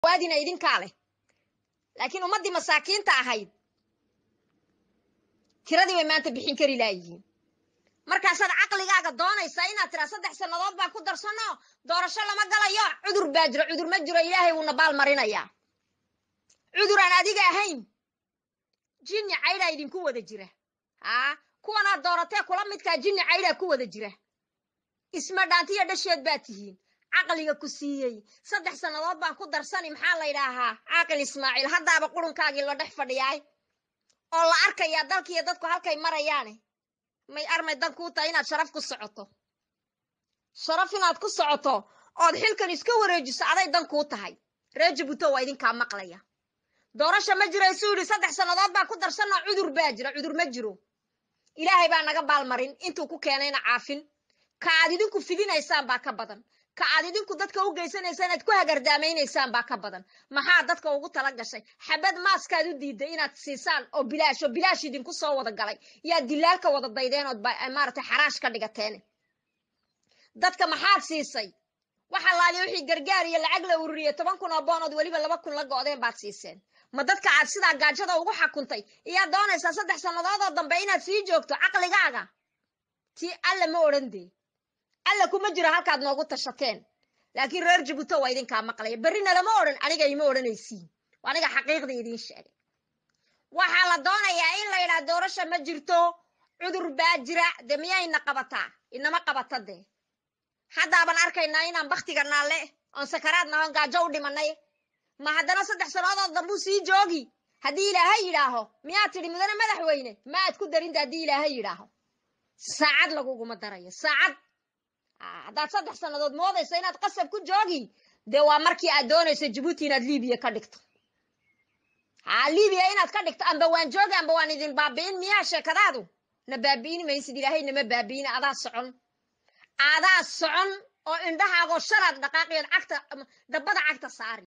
waadina idinkaa leh laakiin ummaddii masaakiinta ahayd tiradii bay maanta bixin kari laayihiin markaasaad caqligaaga doonaysaa inaad tiraa saddex sannadood baa ku darsano doorasho lama galayo cudur baa jiro cudur ma jiro ilaahay wuuna baal marinayaa cudur aan adiga ahayn jinni caydhaa idinku wada jira haa kuwanaad dooratee kula midkaa jinni caydhaa ku wada jira isma dhaantiyo dhasheed baa tihiin caqliga ku siiyey saddex sannadood baan ku darsani maxaa la ydhaahaa caaqil ismaaciil haddaaba qurunkaagii la dhex fadhiyaay oo la arkayaa dalkiiyo dadku halkay marayaane may armay dan kuu tahay inaad sharaf ku socoto sharaf inaad ku socoto ood xilkan iska wareejiso aday dan kuu tahay ree jabuuto waa idinkaa maqlaya doorasha ma jiro isuu yidhi saddex sannadood baa ku darsanoo cudur baa jira cudur ma jiro ilaahay baa naga baalmarin intuu ku keenayna caafin ka aad idinku fidinaysaan baa ka badan ka aad idinku dadka u geysanaysaan aad ku hagardaameynaysaan baa ka badan maxaa dadka ugu tala gashay xabad maaskaad u diiday inaad siisaan oo bilaash oo bilaash idinku soo wada galay yaad dilaalka wada daydeen ood maaragtay xaraash ka dhigateen dadka maxaad siisay waxa laaliya wixii gargaar iyo lacag la ururiye toban kun oo boonood weliba laba kun la go'deen baad siiseen ma dadka aad sidaa gaajada ugu xakuntay iyaad doonaysaa saddex sannadoodoo dambe inaad sii joogto caqligaaga tii alla ma odhan dee alla kuma jiro halkaad noogu tashateen laakiin reer jabuuto waa idinkaa maqlaya berrina lama odhan aniga ima odhanaysiin aniga xaqiiqda idiin sheegay waxaa la doonayaa in la yidhaha doorasha ma jirto cudur baa jira dee miyayna qabataa inama qabata dee haddaaban arkaynaa inaan baktiga naalle oon sakaraad nahoon gaajo u dhimanay ma haddana saddex sannadood dambuu sii joogi haddii ilaahay yidhaaho miyaad tidhi mudane madaxweyne ma aad ku darinta haddii ilaahay yidhaaho saacad laguguma darayo saacad haddaad saddex sannadood moodayso inaad qasab ku joogi dee waa markii aad doonayso jabuuti inaad libiya ka dhigto haa libiya inaad ka dhigto amba waan joogi amba waan idin baabi'in miyaa sheekadaadu na baabi'in maysid ilaahay nama baabi'in adaa socon adaa socon oo indhahaagoo shalaad dhaqaaqiyood cagta dabbada cagta saari